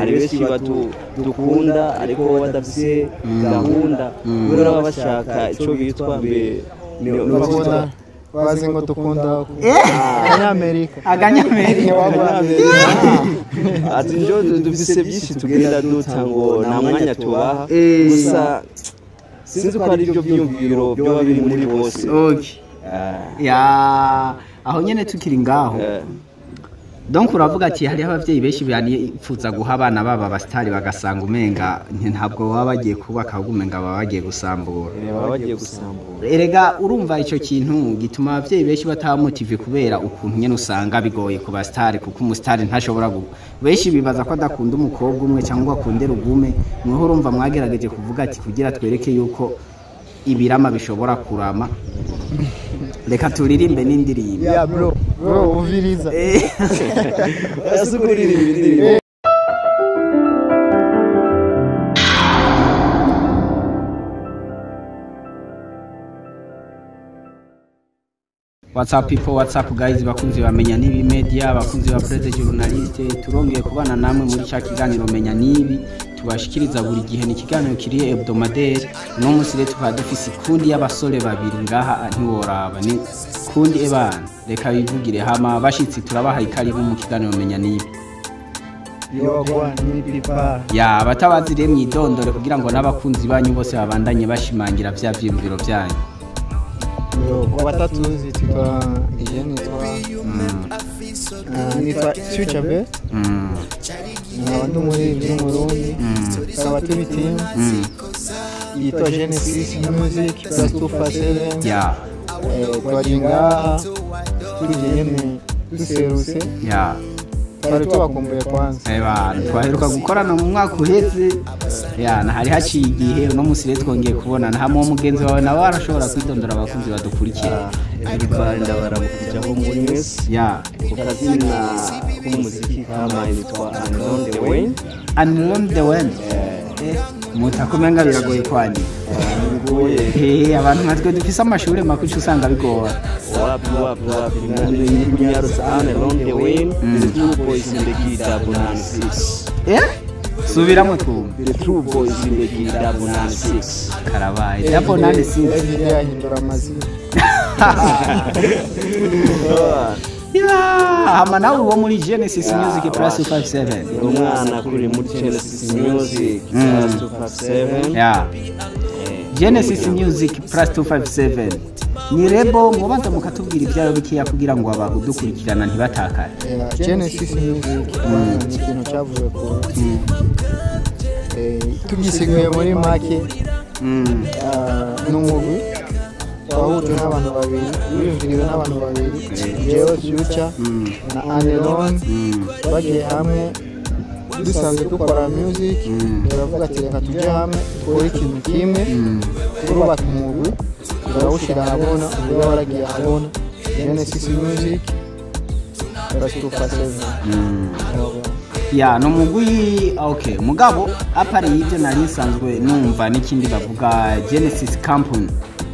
hari benshi batu- dukunda ariko badafise gahunda kubera baba bashaka icyo bitwa mbe ni- ni- bakunda bazi ngo dukunda abanyamerika aganyamerika ati njo dufise byinshi tugenda duta ngo nta mwanya tubaha Eh. gusa sinzi ko ari byo byiyumviro byoba biri muri bose okay Ah, ya aho nyene tukiri ngaho eh, donc uravuga ati hariho abavyeyi benshi banifuza guha abana babo abasitari bagasanga umenga nti ntabwo baba bagiye kubaka ahubwo umenga baba bagiye gusambura baba bagiye gusambura erega urumva icyo kintu gituma abavyeyi benshi batamotive kubera ukuntu nyene usanga bigoye ku basitari kuko umusitari ntashobora gu benshi bibaza ko adakunda umukobwa umwe cyangwa akunde rugume mweho urumva mwagerageje kuvuga ati kugira twereke yuko ibirama bishobora kurama reka turirimbe n'indirimbo ya bro bro uviriza Eh. barasukurira indirimbo What's up people, what's up guys, bakunzi bamenya nibi media, bakunzi ba Presse Journaliste, turongeye kubana namwe muri cya kiganiro menya nibi, tubashikiriza buri gihe ni ikiganiro kiri hebdomadaire, uno munsi rero tukaba dufise ikundi y'abasore babiri ngaha ntiworaba, ni kundi ebana, reka bivugire hama bashitsi turabaha ikaribu mu kiganiro menya nibi. yogwa n'ipipa Ya abatabazi rero mwidondore kugira ngo n'abakunzi banyu bose babandanye bashimangira vya vyiyumviro vyanyu. ku batatuzi titwa iye nitwa ah, nitwa future be Mm. nkaba ndi umuririmbyi w'umurundi tukaba turi team yitwa genesis music plus two for seven Ya, twari ngaha tugiye nyene duserutse ya. twari tubakumbuye kwanza Eba, twaheruka gukorana mu mwaka uheze ya na hari haciye igihe uno munsi rero twongeye kubonana hamwe umugenzi wawe nawe arashobora kwidondora abakunzi badukurikira Ribanda baramukujaho muri mwese ya ku kazina k'umuziki kama nitwa Unknown the Way Unknown the Wind mutakumenga biragoye kwandika bigoye Eh, abantu nkatwe dufise amashuri makuci usanga bigora wapi wapi wapi ni kunyarusa Unknown the Way the true boys in the key double nine six Eh? subiramo twumva the true boys in the key double nine six karabaye dapo nande sinzi every day ahindura amazina Ya, hama nawe uwo muri Genesis Music Plus 257 ni umwana kuri muri Genesis Music plus 257 ya Genesis Music Plus 257 ni rebo mubanza mukatubwira ibyayo bikiya kugira ngo abadukurikirana ntibatakare Yeah, genesis music ni ikintu cyavuye ku Eh, tugisigaye muri make Mm. ah, ni umugwi wahujwe n'abantu babiri wiyumviriwe n'abantu babiri jewe future na anelon Mm. bagiye hamwe dusanzwe dukora music turavuga ati reka tujye hamwe dukore ikintu kimwe turubaka umugwi turawushyira ahabona uburyo waragiye ahabona genesis music plus 257 ya ni umugwi okay mugabo apari y'ibyo nari nsanzwe numva n'ikindi bavuga Genesis Company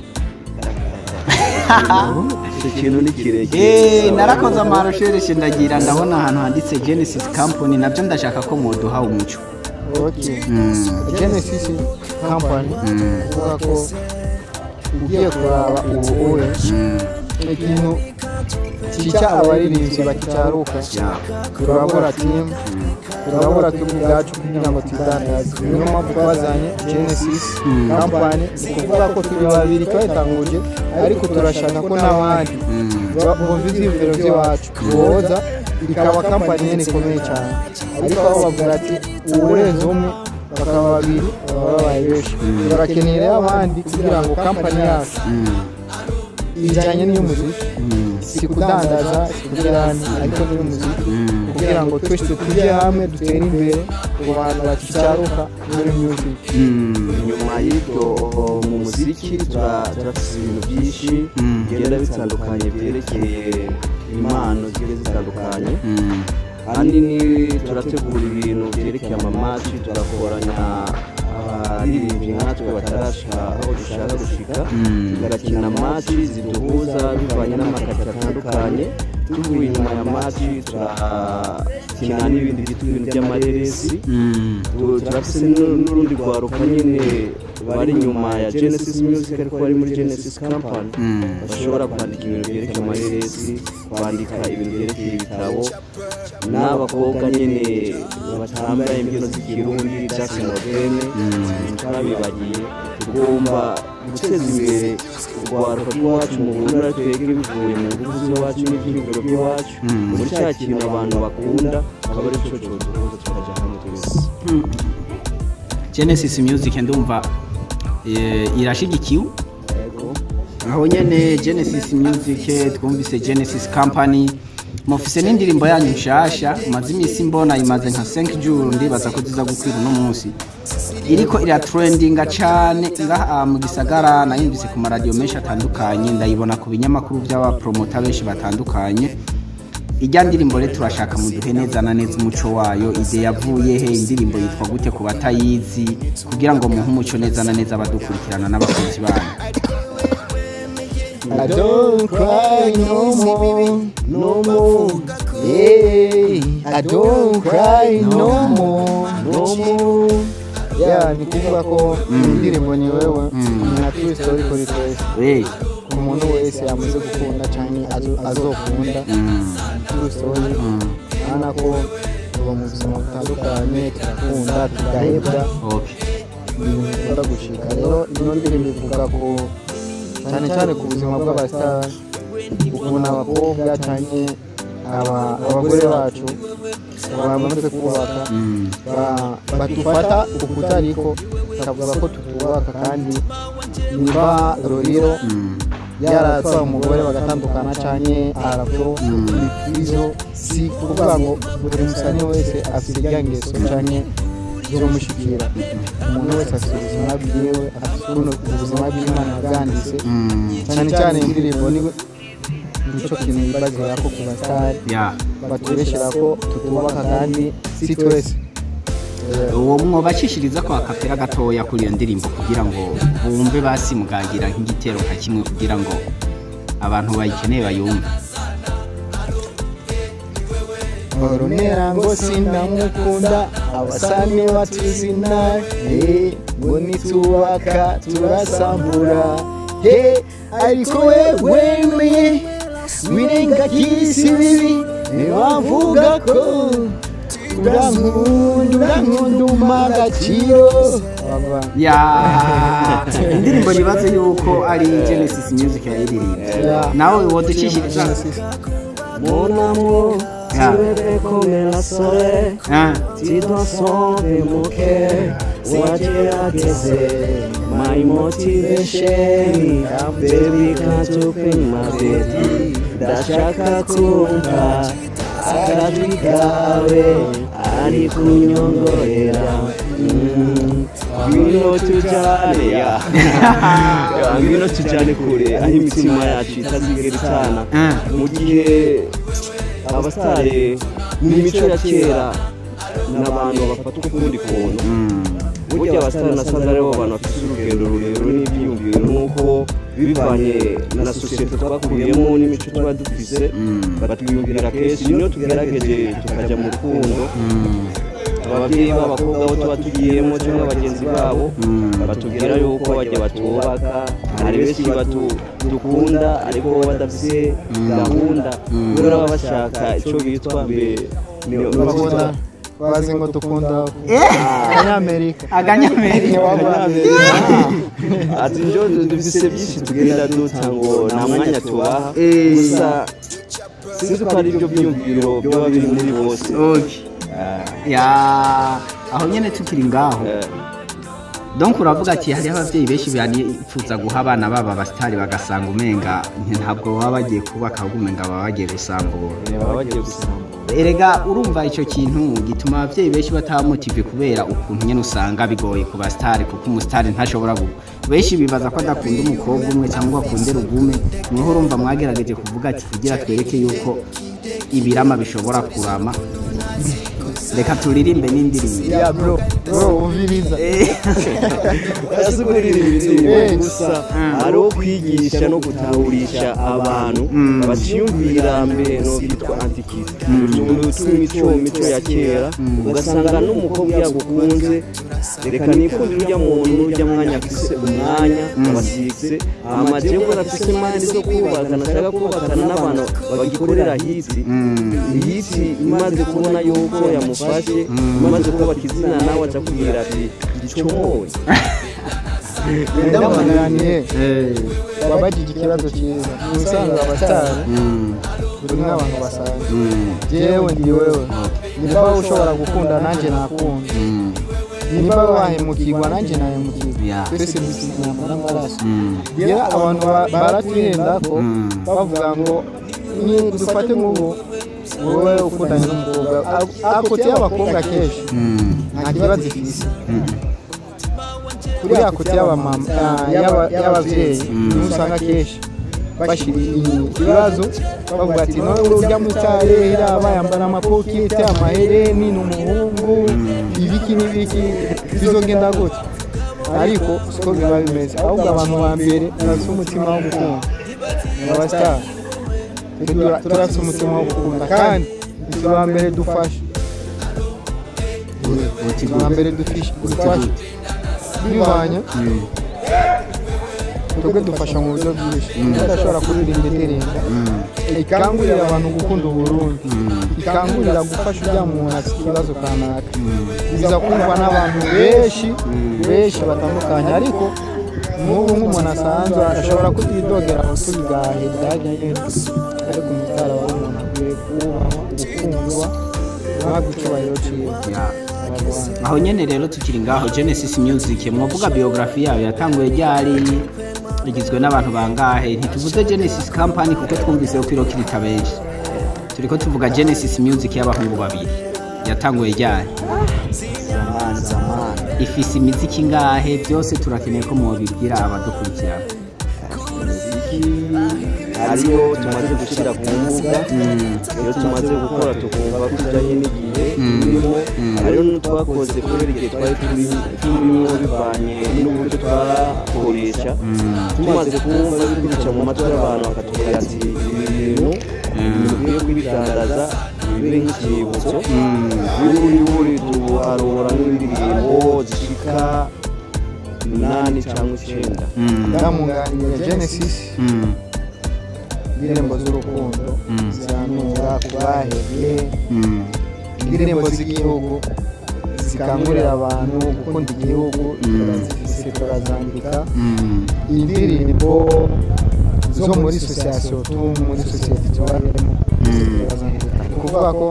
icyo kintu ni kirekire Eh, narakoze amarushereshe ndagira ndabona ahantu handitse Genesis Company nabyo ndashaka ko muduha umuco Okay. Genesis company uvuga ko ugiye kuraba ubu ure ikintu cyica abaririmbyi bakitaruka turabura timu turabura turi ubwacu kugira ngo tudandaze niyo mpamvu twazanye genesis company ni ukuvuga ko turi babiri twayitanguje ariko turashaka ko n'abandi bumva ibyiyumviro by'iwacu boza ikaba kampani nyine ikomeye cyane ariko aho bavuga ati uburenze umwe bakaba babiri baba babaye benshi turakeneye rero abandi kugira ngo kampani yacu ijyanye n'iy'umuziki si kudandaza si kugirana ariko n'iy'umuziki kugira ngo twese tujye hamwe dutere imbere ku bantu bakicaruka muri music nyuma y'ibyo mu muziki tura- turafite ibintu byinshi bigenda bitandukanye byerekeye impano zigiye zitandukanye ahanini turategura ibintu byerekeye amamaci tugakoranya abaririmbyi nkatwe batarashika aho dushaka gushika tugakina maci ziduhuza bivanye n'amakati atandukanye tuvuye inyuma ya maci turakina n'ibindi byitwa ibintu by'amareresi Mm. Tu- turafise n'u- n'urundi rwaruka nyine bari inyuma ya genesis music ariko bari muri genesis company Mm. bashobora kwandika ibintu byerekeye amareresi kwandika ibintu byerekeye ibitabo n'abakobwa nyine batambaye imbyino z'ikirundi jackson moderne turabibagiye tugomba guteza imbere urwaruka rw'iwacu mu burundi twebwe bivuye mu ngufu z'iwacu n'ibyiyumviro by'iwacu muri cya kintu abantu bakunda akaba ari cyo duhuza tukajya hamwe twese genesis music ndumva eh, irashigikiwe Yego. aho nyene genesis music twumvise genesis company mufise n'indirimbo yanyu nshasha maze iminsi mbona imaze nka 5 jours ndibaza ko ziza gukwira uno munsi iriko iratrendinga cane ngaha mu gisagara nayumvise ku maradiyo menshi atandukanye ndayibona ku binyamakuru by'abapromota benshi batandukanye ijya ndirimbo rero turashaka muduhe neza na neza umuco wayo ide yavuye he indirimbo yitwa gute ku batayizi kugira ngo muhe umuco neza na neza abadukurikirana n'abakunzi banyu I don't cry no more, no more. Yeah, I don't cry no more, no more. Yeah, ni kuvuga ko indirimbo ni wewe na true story kuri twese Eh, umuntu wese yamaze gukunda cyane azokunda true story urabona ko tuba mu buzima butandukanye turakunda tugahebwa okay. ibintu bikunda gushika rero ino ndirimbo ivuga ko cyane cyane ku buzima bw'abasitari ukuntu abakobwa cyane aba- abagore bacu bamaze kubaka Mm. ba- badufata ukutariko bakavuga ko tutubaka kandi niba roriro yaratwaye umugore bagatandukana cyane arabyo ibizo si kuvuga ngo buri musani wese afite irya ngeso cyane zimushikira umuntu wese afite ubuzima bwiwe afite ukuntu ubuzima bw'imana bwanditse Mm. cyane cyane indirimbo ni nicyo kintu yibazira ko ku basitari Yeah. batureshyira ko tutubaka kandi si twese uwo mwobacishiriza ko akapera gatoya kuri iyo ndirimbo kugira ngo bumve basi mugagira nk'igitero nka kimwe kugira ngo abantu bayikeneye bayumve orumera ngo sinamukunda abasani batuzina eh, ngo nitubaka turasambura he ariko wewe wirengagiza ibibi ntibavuga ko urankunda urankunda umpa agaciro ya indirimbo nibaze yuko ari genesis music yayiririmba Yeah. nawe woducishiriza Mon amour, Ah. tu es comme la soleil, Ah. tu dois sauver mon cœur. wagerageze my motivation baby can't open my baby ndashaka kumva akajwi kawe ari kunyongorera Mm, ngwino tujyane ya Ya, ngwino tujyane kure aho imitima yacu itazigera itana Ah. mu gihe abasitari mu mico ya kera n'abantu bafata ukundi kuntu burya abasitari nasanze aribo bantu bafite urugendo rurerure n'ibyiyumviro nuko bivanye na sosiyete twakuyemo n'imico tuba dufise batwiyumvira kenshi niyo tugerageje tukajya mu rukundo ababyeyi b'abakobwa bo tuba tugiyemo cyangwa bagenzi babo batubwira yuko bajya batubaka hari benshi batu- dukunda ariko bo badafite gahunda kubera baba bashaka icyo bitwa mbe bakunda bazi ngo dukunda abanyamerika aganyamerika ati njo dufise byinshi tugenda duta ngo nta mwanya tubaha Eh. gusa sinzi ko ari byo byiyumviro byaba biri muri bose Okay. ya aho nyene tukiri ngaho Eh, donc uravuga ati hariho ababyeyi benshi banifuza guha abana babo abasitari bagasanga umenga ntabwo baba bagiye kubaka ahubwo umenga baba bagiye gusambura baba bagiye gusamba erega urumva icyo kintu gituma ababyeyi benshi batamotive kubera ukuntu nyine usanga bigoye ku basitari kuko umusitari ntashobora gu benshi bibaza ko adakunda umukobwa umwe cyangwa akunda rugume niho urumva mwagerageje kuvuga ati kugira twereke yuko ibirama bishobora kurama reka turirimbe n'indirimbo ya bro bro uviriza barasugurira ibintu gusa hariho kwigisha no gutahurisha abantu batiyumvira mbere no bitwa antikisi utuntu tw'imico mico ya kera ugasanga n'umukobwa yagukunze reka nikundire ujya muntu ujya mwanya afise umwanya abasikise amajewe arafise mani zo kubaka nashaka kubakana n'abantu bagikorera hiti hiti imaze kubona yuko yamufashe imaze kubaka izina nawe aca kubwira ati gicomoye ndamuganiriye wabajije ikibazo cyiza ni usanzwe abasitari turi nk'abantu basanzwe jewe ndi wewe niba wowe ushobora gukunda nanjye nakunda niba wahemukirwa nanjye nahemukirwa Yeah. twese dusinyama n'amaraso rero abantu ba- baratwihenda ko bavuga ngo ni dufate nk'ubu wowe ukundanye n'umukobwa akote y'abakobwa kenshi nta kibazo ifise kuri akote y'abamama ah, y'aba- y'ababyeyi niho usanga kenshi bashyira ibibazo bavuga ati none urya mutare iraba yambara amapokete amahereni ni umuhungu ibiki n'ibiki bizogenda gutya ariko siko biba bimeze ahubwo abantu ba mbere barafite umutima wo gukunda ni abasitari Tura- turafite umutima wo gukunda kandi turi ba mbere dufasha turi ba mbere dufisha- dufasha bivanye twebwe dufasha mu buryo bwinshi tudashobora kuririmba indirimbo ikangurira abantu gukunda uburundi ikangurira gufasha ujya muntu afite ikibazo kanaka biza kumva n'abantu benshi benshi batandukanye ariko nk'ubu nk'umuntu asanzwe ashobora kutidogera ngo tubigahe byageze ariko umutara wa umuntu akwiye kubahwa gukundwa guhabwa icyubahiro cyiwe Abanyarwanda. aho nyene rero tukiri ngaho genesis music mwavuga biography yayo yatanguye ryari igizwe n'abantu bangahe ntituvuze genesis company kuko twumvise ko irokirita benshi turiko tuvuga genesis music y'abahungu babiri yatanguye ryari zamani zamani ifise imiziki ingahe byose turakeneye ko mubibwira abadukurikirana ariyo tumaze gushyira ku mbuga iyo tumaze gukora tukumva ko ujyanye n'igihe turimo hariyo n'utwakoze kubera igihe twari turi- turimo bivanye n'uburyo twakoresha tumaze kumva bica mu matwi y'abantu bakatubwira ati ibi bintu dukwiye kubitangaza bibe nk'icyibutso buri buri tuharura nk'indirimbo zishika umunani cyangwa icyenda ndamunganira genesis Mm, indirimbo z'urukundo zihanura ku bahebye mm, indirimbo z'igihugu zikangurira abantu gukunda igihugu turazifise turazandika mm, indirimbo zo muri sosiyasiyo tu muri sosiyete tubarimo turazandika ni ukuvuga ko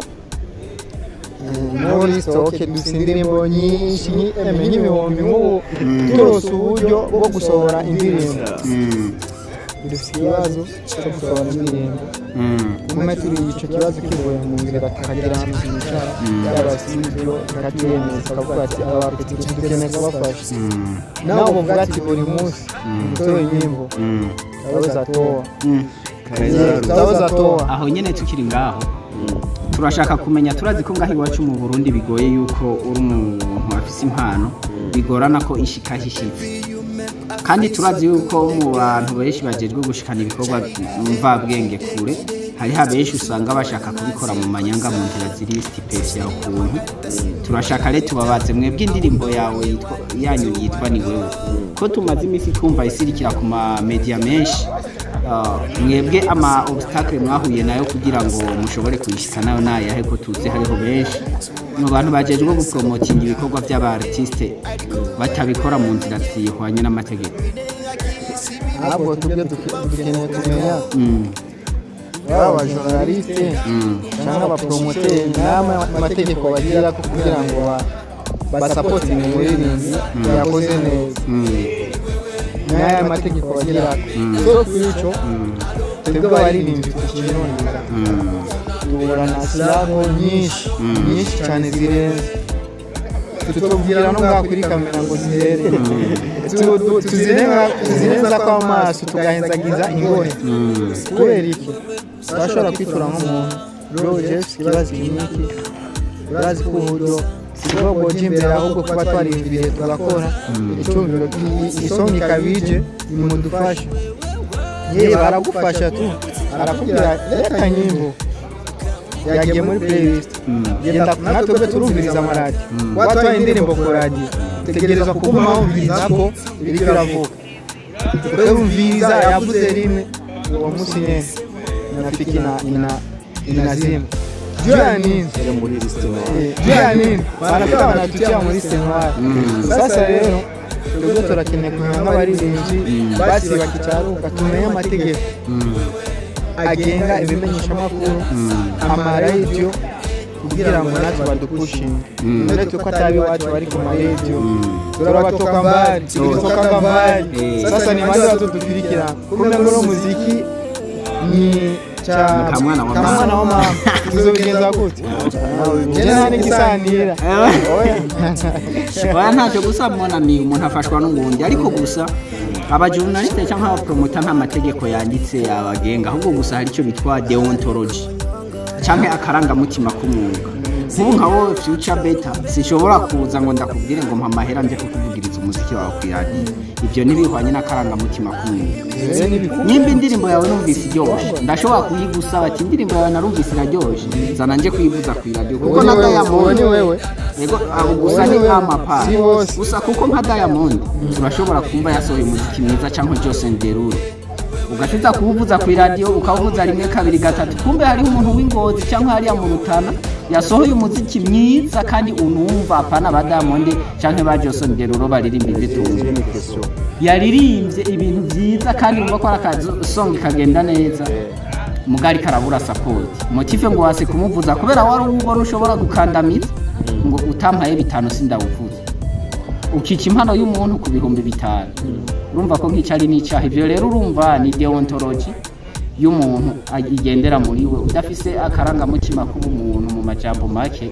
eh, muri sitoke dufite indirimbo nyinshi nyi- eme nk'ibihumbi nk'ubu turose uburyo bwo gusohora indirimbo mm, dufite ikibazo cyo gusohora indirimbo mm. umwe turi icyo kibazo kivuye mu nzira tukagira ahantu twicara yaba studio ikatwemeza tukavuga ati abafite dukeneye kubafasha nawe uvuga ati buri munsi utoye inyimbo tutabuza towa tutabuza towa aho nyene tukiri ngaho turashaka kumenya turazi ko ngaho iwacu mu burundi bigoye yuko uri umuntu afise impano bigorana ko ishika hishitse kandi turazi yuko mu bantu benshi bajejwe gushikana ibikorwa mvabwenge kure hariho abenshi usanga bashaka kubikora mu manyanga mu nzira ziri stipesi yawe ukuntu turashaka rero tubabaze mwebwe indirimbo yawe yitwa- yanyu yitwa ni wewe ko tumaze iminsi twumva isirikira ku ma media menshi Ah, mwebwe ama obstacle mwahuye nayo kugira ngo mushobore kuyishika nayo nayahe ko tuzi hariho benshi mu bantu bajejwe gupromotinga ibikorwa by'abaartiste batabikora mu nzira zihwanye n'amategeko ahubwo tubwe duke- dukeneye kumenya Mm, baba abajournaliste cyangwa abapromoteri n'amategeko bagira ko kugira ngo ba- basapotinge umuririmbyi yakoze neza mm, n'aya mategeko bagira so kuri icyo twebwe abaririmbyi tukinondera mm, duhura na sirabo nyinshi nyinshi cyane zirenze tutubwira no ngaho kuri kamera ngo zihere Tu- tu- tuzirenza tuzirenza kw'amaso tugahenzagiza ingore mm, kubera iki turashobora kwitura nk'umuntu bro jeff ikibazo iki n'iki urazi ko uburyo si bwo bwoja imbere ahubwo kuba twariyumviriye tugakora icyumviro isonga ikabije nimudufashe yewe baragufasha tu arakubwira reka nyimbo yagiye muri playlist genda natwe turumviriza amaradiyo watwaye indirimbo ku radiyo tegereza kuguma wumviriza ko iriko iravuga ukumviriza yavuze rimwe uwo munsi nyene inafiki ina ina inazima juu ya nini Ile muri listing Eh, juu ya nini wanafika wanatutia muri senwari sasa rero twebwe turakeneye kumenya nk'abaririmbyi basi bakicaruka tumenye amategeko agenga ibimenyeshamakuru amaradiyo kugira ngo natwe badupushinge uretse ko atari iwacu bari ku maradiyo turabatoka mbali tulitokaga mbali sasa ni bande watutukurikira kumbe ngo uno muziki ni cha Kamwana wa mama. kamwana wa mama tuzobigenza gute je nta n'igisanira oya oya ntacyo gusa mbona ni umuntu afashwa n'ubundi ariko gusa abajurnaliste cyangwa abapromota nta mategeko yanditse abagenga ahubwo gusa hari icyo bitwa deontology cyangwa akarangamutima k'umwuga nk'ubu nka wowe future beta sinshobora kuza ngo ndakubwire ngo mpa amahera nje kukuvugiriza umuziki wawe ku iradiyo ibyo ntibihwanye n'akarangamutima k'umwuga nimba indirimbo yawe numvise iryoshye ndashobora kuyigusaba ati indirimbo yawe narumvise iraryoshye zana nje kuyivuza ku iradiyo kuko Uwo ni na wewe, diamond uwo ni wewe Yego, abo gusa ni nk'amapara Si bose. gusa kuko nka diamond turashobora kumva yasohoye umuziki mwiza cyangwa jose nderuro ugacuza kuwuvuza ku iradiyo ukawuvuza rimwe kabiri gatatu kumbe hariho umuntu w'ingozi cyangwa hariya mu rutana yasohoye umuziki mwiza kandi unumva apana ba diamond cyangwa ba jose nderuro baririmba ibitunga Ile ni question. yaririmbye ibintu byiza kandi wumva ko ari akasonga kagenda neza mugari karabura sapoti motive ngo wase kumuvuza kubera wari ubona ushobora gukandamiza ngo utampaye bitanu sindawuvuze ukica impano y'umuntu ku bihumbi bitanu urumva ko nk'icyo ari n'icyaha ibyo rero urumva ni deontology y'umuntu ag- igendera muri we udafise akarangamutima k'ubumuntu mu majambo make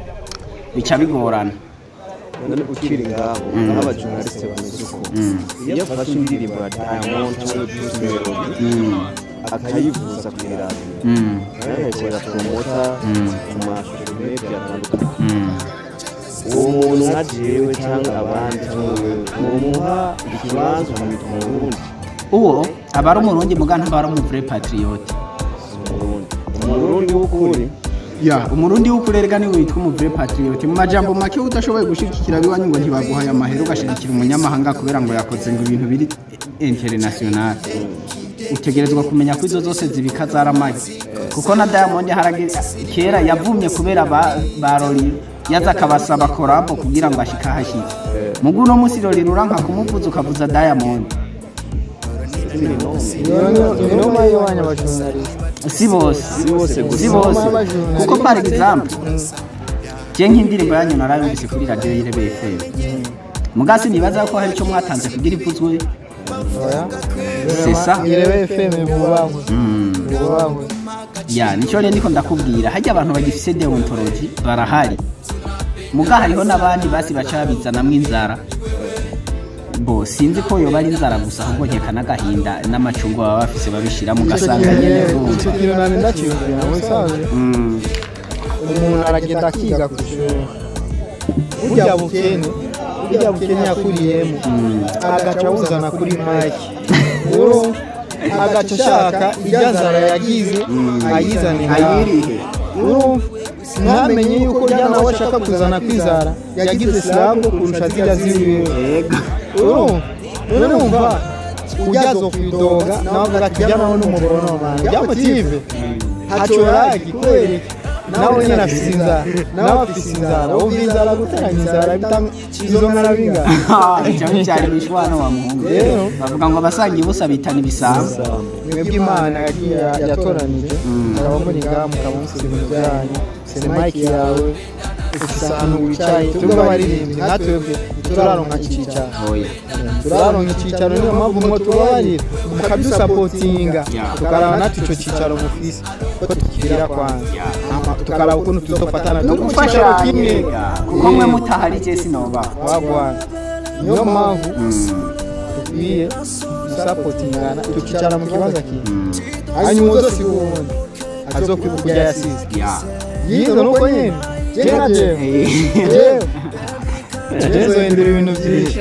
bica bigorana none ukiri ngaho n'abajournaliste bameze uko iyo afashe indirimbo ya diamond cyangwa bruce melody akayivuza ku iradiyo Mm, yaherekeza promota mu mashusho menshi atandukanye mm. uwo muntu nka jewe cyangwa abandi cyangwa wewe mumuha ikibanza ukamwita umurundi uwo aba ari umurundi muga ntaba ari umuvure patriote umurundi umurundi w'ukuri ya umurundi w'ukurerega niwe witwa umuvure patriote mu majambo make udashoboye gushigikira abiwanyu ngo ntibaguhaye amahera ugashigikira umunyamahanga kubera ngo yakoze ngo ibintu biri international utegerezwa kumenya ko izo zose zibika zaramagi kuko na diamond harage kera yavumye kubera ba, ba Lori yaza akabasaba korabo kugira ngo ashike ahashyitse mugu uno munsi Lori ruranka kumuvuza ukavuza diamond iyo ni inoma y'iwanyu abajournaliste si bose si bose gusa si bose Inoma y'abajournaliste. kuko par exemple je nk'indirimbo yanyu narayumvise kuri radiyo y'irebe fm mugasi nibaza ko hari icyo mwatanze kugira ivuzwe oya C'est ça. irebe fm bubahwe Mm. bubahwe ya nicyo rero ndiko ndakubwira hajya abantu bagifise deontology barahari muga hariho n'abandi basi baca babizanamwo inzara bo sinzi ko yoba ari inzara gusa ahubwo nkeka n'agahinda n'amacungo baba bafise babishiramo ugasanga nyene icyo vumva kintu nari ndakiyumvira mu bisanzwe Mm. umuntu aragenda akiga ku ishuri burya bukene burya bukene yakuriyemo agaca awuzana kuri mike rero agaca ashaka irya nzara yagize ayizane ayirihe urumva ntamenye yuko rya nawe ashaka kuzana kwizara yagize silabu kurusha zirya ziwiwe urumva none wumva ujyazo kwidoga nawe avuga ati jya nawe n'umugoronoma jya motive hacoragi kwereka nawe nyine afise inzara nawe afise inzara wumva inzara guteranya inzara bitanga izo nkara bingana cyangwa cyari bishwana wa muhungu Rero. bavuga ngo abasanga ibusa bitana ibisambo mwebwe imana yagiye yatoranije mukaba muri ngaha mukaba musize ibintu byanyu sene mike yawe ufise ahantu wicaye tubwo abaririmbyi nka twebwe turaronka icyicaro oya turaronka icyicaro niyo mpamvu mwo tubabarira mukadusapotinga Yeah. tukaraba natwe icyo cyicaro mufise ko tukigira kwanza Hama tukaraba ukuntu tuzofatana no ku cyicaro kimwe kuko mwe mutahari je sinobaho wagwana niyo mpamvu dukwiye gusapotingana tukicara mu kibanza kimwe hanyuma uzosiga uwundi azokwibuka ibyo yasize ya yizo nuko nyine Jena jewe. Jewe. Jewe zohindura ibintu byinshi.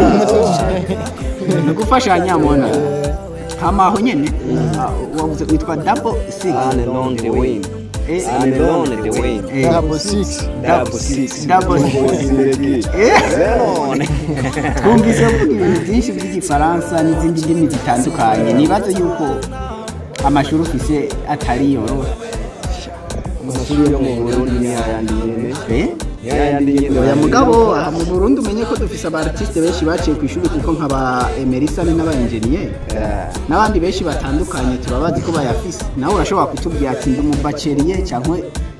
ni ugufashanya mona hama aho nyene ah, wavuze witwa double six Ane along the way. Eh, Ane along the way. eh, Double six. Double six. Double six. Eh. None. twumvise uvuga ibintu byinshi by'igifaransa n'izindi ndimi zitandukanye nibaze yuko amashuri ufise atari yoroha Amashuri yo mu Burundi ni ayandi nyene. Eh? Ni ayandi nyene. oya mugabo aha mu burundi umenye ko dufise aba artiste benshi baciye ku ishuri kuko nk'aba emerisani n'aba enjeniyeri Eh, n'abandi benshi batandukanye turabazi ko bayafise nawe urashobora kutubwira ati ndi umubaceriye cyangwa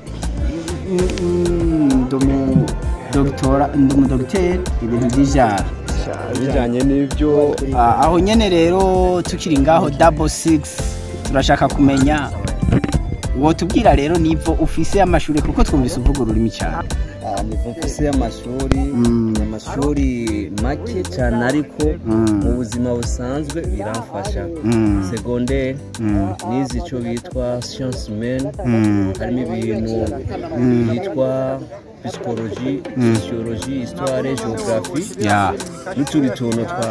ndi umudogitera ndi umudogiteri ibintu by'ijara bijanye n'ibyo Ah, aho nyene rero tukiri ngaho double six turashaka kumenya wotubwira rero nivo ufise amashuri kuko twumvise uvuga ururimi cyane Ah, nivo mfise y'amashuri Mm. amashuri make cyane ariko Mm. mu buzima busanzwe biramfasha Mm. segondere Mm. nize icyo bitwa science men Mm. harimo ibintu byitwa psychologie sociologie histoire geographie ya n'utundi tuntu twa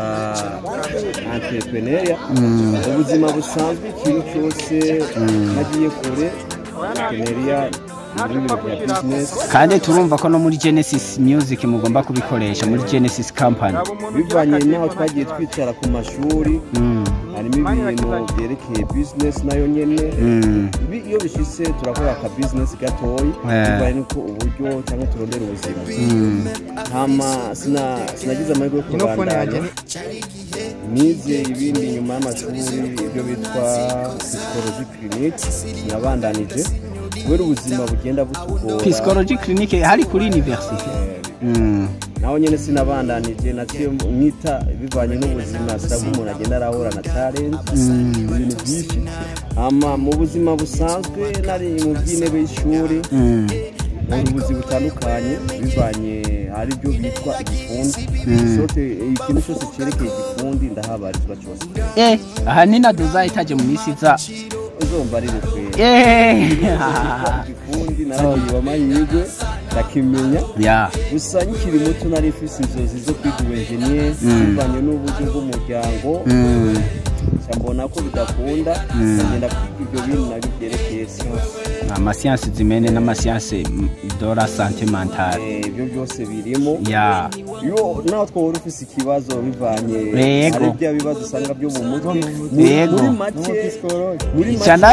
entrepreneuria ubuzima busanzwe ikintu cyose nagiye kure entrepreneuria muri ibintu bya business kandi turumva ko no muri genesis music mugomba kubikoresha muri genesis company bivanye n'aho twagiye twicara ku mashuri Mm. harimo ibintu byerekeye business nayo nyene Mm. Ibi iyo bishitse turakora aka business gatoyi Eh. bivanye n'uko uburyo cyangwa turondera ubuzima Mm. hama sina- sinagize amahirwe yo Ino phone yanjye kubandanya ni nize ibindi nyuma y'amashuri ibyo bitwa psychologie clinique nabandanije kubera ubuzima bugenda butugora psychology clinic hari kuri university Mm. naho nyine sinabandanije naciye mwita bivanye n'ubuzima sirabwo umuntu agenda arahura na talent ibintu byinshi hama mu buzima busanzwe nari mu by'intebe y'ishuri Mm. mu buzi butandukanye bivanye hari ibyo bitwa igifundi sote ikintu cyose cyerekeye igifundi ndahabarizwa cyose Eh, aha ni na duzahitaje mu minsi iza uzumva ari bukwe Eh. igifundi naragiye amahirwe ndakimenya ya gusa nkiri muto nari mfise inzozi zo kwiga ubuenjeniyeri bivanye n'uburyo bw'umuryango Mm. nca mbona ko bidakunda ndagenda kwiga ibyo bintu nabyo byerekeye siyansi amasiyansi zimene n'amasiyansi mm, de la sante mentale Eh, ibyo byose birimo ya iyo nawe twaba ufise ikibazo bivanye Yego. hari bya bibazo usanga byo mu mutwe Mu- Yego. muri make muri make icana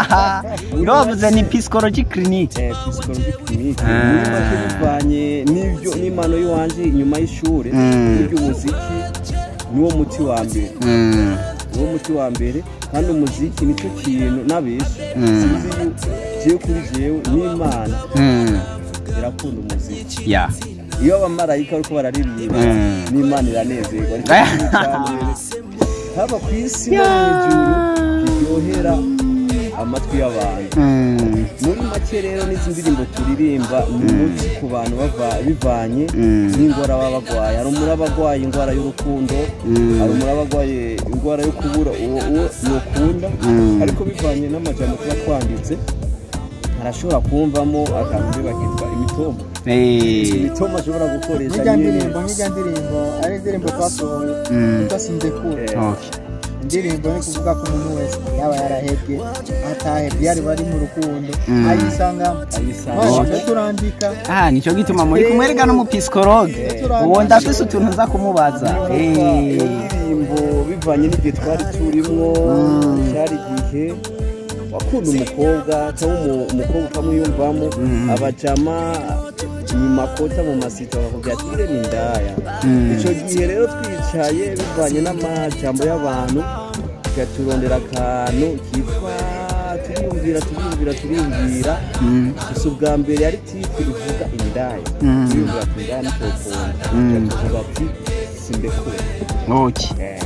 bavuze ni psychology clinic eh, psychologie clinique Ah. muri make bivanye n'ibyo n'impano y'iwanje inyuma y'ishuri Mm. n'iby'umuziki niwo muti wa mbere Mm. niwo muti wa mbere kandi umuziki nicyo kintu n'abenshi Mm. sinzi yu- jewe kuri jewe n'imana Mm. irakunda umuziki ya iyo abamarayika bariko bararirimba Mm. n'imana iranezerwa ariko ikintu cya mbere haba ku isi no mu ijuru kiryohera amatwi y'abantu Mm. muri make rero n'izi ndirimbo turirimba ni umuti ku bantu bava- bivanye Mm. n'indwara baba barwaye hari umuntu aba arwaye indwara y'urukundo Mm. hari umuntu aba arwaye indwara yo kubura uwo uwo yokunda Mm. ariko bivanye n'amajambo tuba twanditse arashobora kumvamo akantu bakitwa imitoma Eh. imitoma ashobora gukoresha nk'ijya nyine ndirimbo nk'ijya ndirimbo ari indirimbo twasohoye Mm. yitwa sindekure Eh, Okay. indirimbo ni kuvuga ko umuntu wese yaba yarahebye atahebye yari bari mu rukundo Mm. ayisangamo ayisanga twaje turandika Ah, nicyo gituma muri kumwereka n'umupsikologe uwo ndafise utuntu nza kumubaza Eh. indirimbo bivanye n'igihe twari turimwo Mm. cyari igihe wakunda umukobwa cyangwa umu- umukobwa ukamwiyumvamo Mm. abajama mu makota mu masito bakubwira ati ire ni indaya Mm. icyo gihe rero twicaye bivanye n'amajambo y'abantu tugaturondera akantu kitwa turiyumvira turiyumvira turiyumvira Mm. gusa ubwa mbere yari tipu ivuga indaya Mm. turiyumvira ati indaya ntitokunda Mm. tuvuga ati simbekure Okay.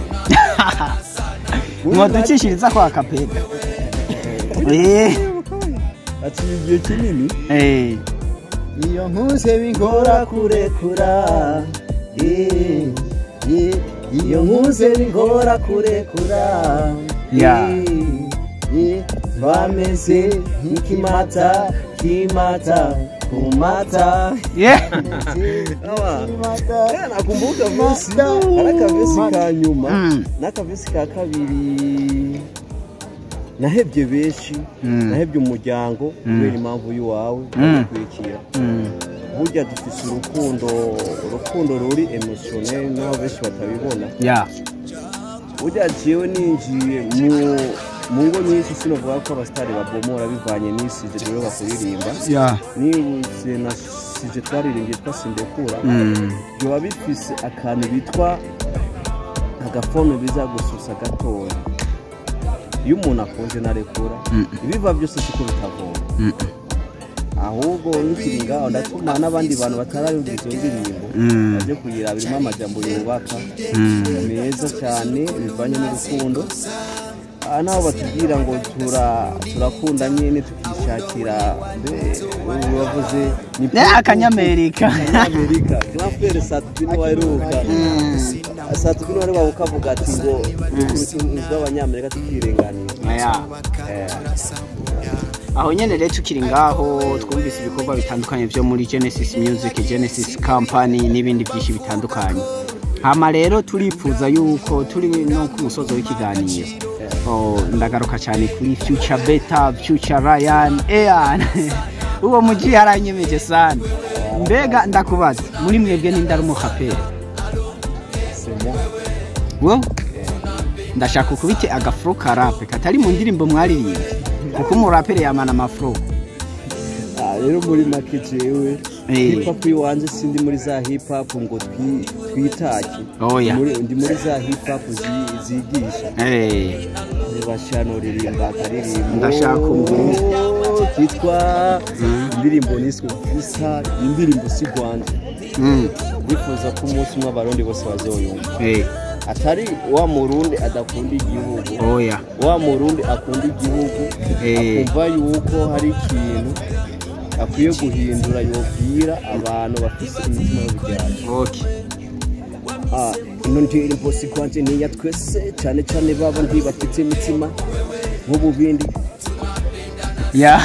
mwaducishiriza kwa kapeda Eh. aciye igihe kinini Eh. iyo nkuse bingora kurekura eh, eh, iyo nkuze bingora kurekura Ya. eh, eh, bameze nk'ikimata kimata kumata yeah Awa. Eh, nakumbuka vesi ari akavesi ka nyuma Mm. n'akavesi ka kabiri nahebye benshi Mm. nahebye umuryango kubera impamvu y'iwawe Mm. kwikira Mm. burya dufise urukundo urukundo ruri emotionel naho benshi batabibona yeah burya jewe ninjiye mu mu ngo nyinshi sinovuga ko abasitari babomora bivanye n'isije rero bakuririmba yeah nibutse na sije twaririmbye yitwa sindekura Mm. biba bifise akantu bitwa agafone biza gususa gatoya iyo umuntu akunze narekura Mm. ibiva byose siko bitavoma Mm. ahubwo nkikiri ngaho ndatuma n'abandi bantu batarayumva izo ndirimbo Mm. baje kuyira birimo amajambo yubaka Mm. meza cyane bivanye n'urukundo aha naho batubwira ngo tura turakunda nyine tukishakira mbe ubu bavuze ni Ne akanyamerika amerika grandpere satubini waheruka satubini wari wawe ukavuga ati ngo bw'abanyamerika tukirenganira yeah Eh, aho nyene rero tukiri ngaho twumvise ibikorwa bitandukanye byo muri genesis music genesis company n'ibindi byinshi bitandukanye hama rero turifuza yuko turi no ku musozo w'ikiganiro Oh, ndagaruka cyane kuri future beta future ryan ean uwo muji yaranyemeje sana mbega ndakubaza muri mwebwe ninde ari umukapere c'est moi. wo ndashaka ukubite agafuro ka rape katari mu ndirimbo mwaririmbye kuko umurapere yamana amafuro Ah, rero muri make jewe Eh. hip hop iwanje sindi muri za hip hop ngo twi- twitake Oya. Muri- ndi muri za hip hop zi- zigisha Eh, bashano ririmba akaririmbo Ndashaka umviriza. kitwa indirimbo niswe visa indirimbo si rwanda mm, bifuza ko umunsi umwe abarundi bose bazoyumva eh, atari wa murundi adakunda igihugu oya wa murundi akunda igihugu Eh. akumva yuko hari ikintu akwiye guhindura yobwira abantu bafite imitima y'ubujyanye okay Ah, ino ndirimbo si kwanje ni iya twese cyane cyane baba ndi bafite imitima nk'ubu bindi ya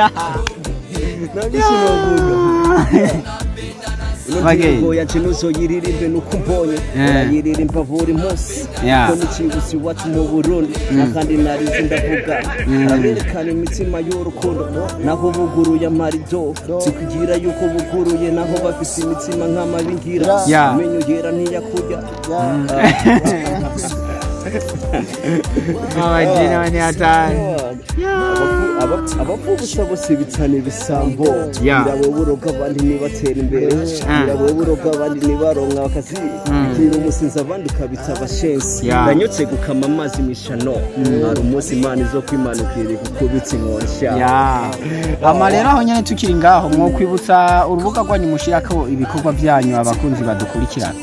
nabyo sinavuga ino Okay. ndirimbo yaje nuzoyiririmbe nuko mbonye Eh. urayiririmba buri munsi Yeah. ko n'ikibuzi iwacu mu burundi nakandi narize ndavuga araberekana imitima y'urukundo naho buguruye amarido zikugira yuko buguruye naho bafite imitima nk'amabingira Yeah. amenyo yera ntiyakurya abajina bane hatanu abapfubutsa bose bitana ibisambo Yeah. birawe buroga abandi ntibatera imbere Ah. birawe buroga abandi ntibaronka akazi bikira umusinzi abandi ukabita abashensi Yeah. ndanyutse gukama amazi mishano hari umunsi imana izo kwimanukira ikukubitsa inkonsha ya ama rero aho nyene tukiri ngaho mwokwibutsa urubuga rwanyu mushirako ibikorwa byanyu abakunzi badukurikirana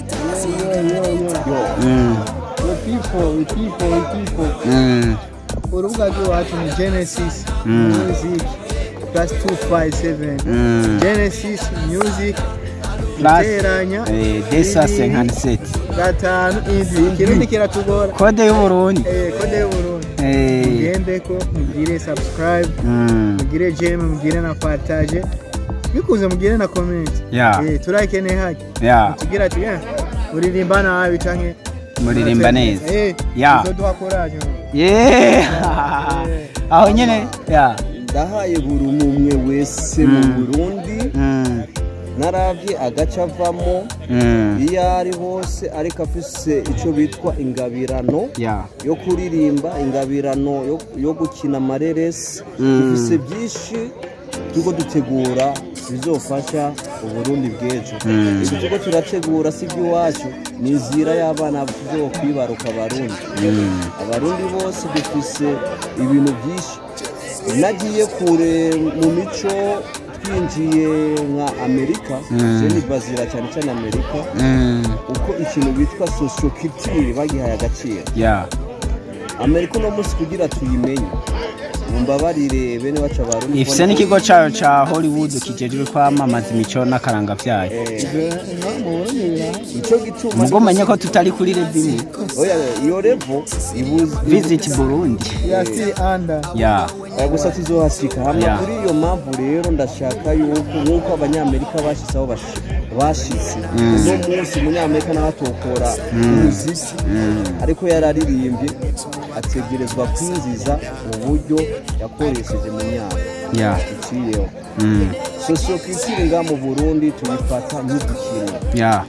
Mm, we people we people we people mm, urubuga rw'iwacu ni genesis Mm. music plus 257 mm. genesis music Plus, iteranya eh, desa bibiri, senkaniseti gatanu indwi ikirundi kiratugora kode y'uburundi Eh, kode y'uburundi Eh, mugendeko mugire subscribe mm, mugire jeme mugire na partage bikuze mugire na comment Yeah. Eh, turakeneye haki ya tugira ati "Eh, uririmba nabi canke muririmba neza Eh, Yeah. bizoduha courage Yeah. aho nyene ya ndahaye buri umwe wese mu Mm. burundi Mm, narabye agace avamo mm, iyo ari hose ariko afise icyo bitwa ingabirano ya yo kuririmba ingabirano yo- yo gukina amareresi Mm. dufise byinshi turiko dutegura bizofasha uburundi bw'ejo Mm. ibyo turiko turategura si iby'iwacu ni inzira y'abana tuzokwibaruka abarundi Mm, abarundi bose dufise ibintu byinshi nagiye kure mu mico twinjiye nka amerika Mm. je bazira cyane cyane amerika mm, uko ikintu bitwa social culture bagihaye agaciro ya amerika uno munsi kugira tuyimenye mumbabarire bene bacu abarundi ifise n'ikigo cayo ca hollywood kijejwe kwamamaza imico n'akaranga vyayo Eh, no mu burundi birahari ico gituma mugo menye ko tutari kuri revimu oya iyo revo ibuzi visit burundi we are still under ya Eh, gusa tuzohasika hama Yeah. kuri iyo mpamvu rero ndashaka yuko nk'uko abanyamerika bashize aho bashi- bashitse uno munsi umunyamerika nawe atokora umuziki ariko yararirimbye ategerezwa kwinjiza uburyo yakoresheje mu myaka ya iciyeho Mm. sosiyokitire nga mu burundi tuyifata nk'udukino ya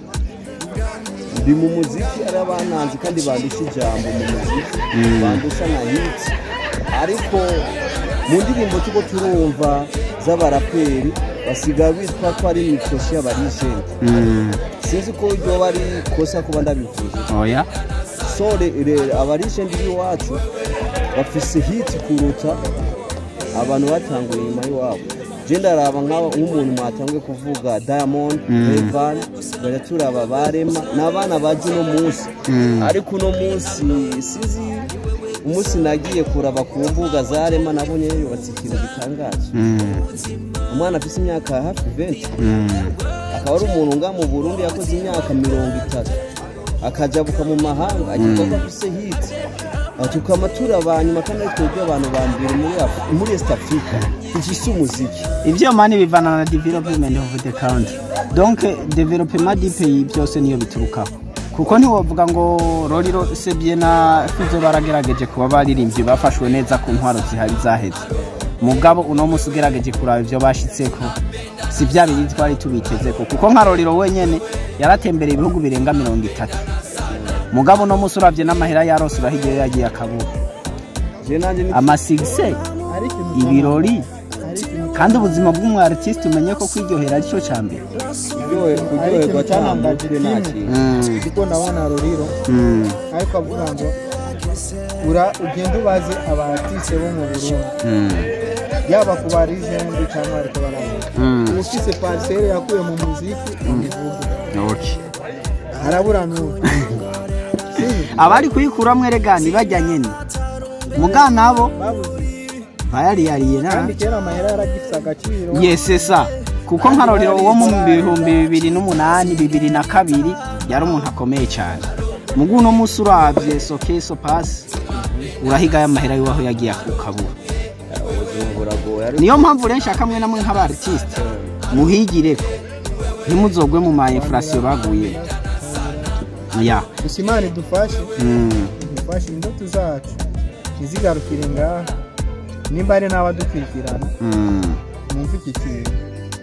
ndi mu muziki ari abananzi kandi bandusha ijambo mu muziki bandusha na hiti ariko mu ndirimbo tuko turumva z'abaraperi basigaye bitwa ko ari imikoshi y'abarijenti Mm. sinzi ko ryoba ari kosa kuba ndabivuze oya so re- re- abarijenti b'iwacu bafise hiti kuruta abantu batanguye inyuma y'iwabo je ndaraba nk'aba- nk'umuntu mwatanguye kuvuga diamond revan tugajya turaba barema ni abana baje uno munsi ariko uno munsi sinzi umunsi nagiye kuraba ku mbuga za rema nabonye yubatse ikintu gitangaje Mm. umwana afise imyaka hafi 20 Mm. akaba ari umuntu nga mu burundi yakoze imyaka mirongo itatu akajabuka mu mahanga agiye ko afise hiti tukaba turaba nyuma kandi ari twebwe abantu ba mbere muri Af- muri east africa dufise umuziki ivyo mani bivana na development of the country donc development du pays byose niyo biturukaho kuko ntiwovuga ngo roriro sebye na fizo baragerageje kuba baririmbye bafashwe neza ku ntwaro zihari zaheze mugabo uno munsi ugerageje kuraba ivyo bashitseko si vya bindi twari tubitezeko kuko nka roriro wenyene yaratembereye ibihugu birenga mirongo itatu mugabo uno munsi uravye n'amahera yarose urahigiyeyo yagiye akabura je nanje ni amasigise hari ikintu ibirori hari ikintu kandi ubuzima bw'umu artiste umenye ko kwiryohera ari cyo cya mbere kuryohe- kuryoherwa cyantangaje cyane nta kimwe. kintu kuko ndabona ruriro Mm, ariko avuga ngo ura ugenda ubaze abaratise bo mu burundi mm, yaba ku barijende cyangwa ariko baravuga mm. uba ufise parisere yakuye mu muziki ubivuge Okay. harabura n'ubu abari kuyikuramo erega ntibajya nyine muga nabo babuze bayariyariye na kandi kera amahera yaragifite agaciro yesesa kuko nka rorero wo mu bihumbi bibiri n'umunani bibiri na kabiri yari umuntu akomeye cyane mugu uno munsi urabye sokeso pasi urahigayo amahera y'uwaho yagiye ukabura ubuzima buragoye ariko niyo mpamvu rero nshaka mwe namwe nk'abaritiste muhigire ntimuzogwe mu ma inflation baguye ya gusa imana idufashe mm. idufashe indoto zacu ntizigarukire ngaha nimba ari n'abadukurikirana Mm. mwumve iki kintu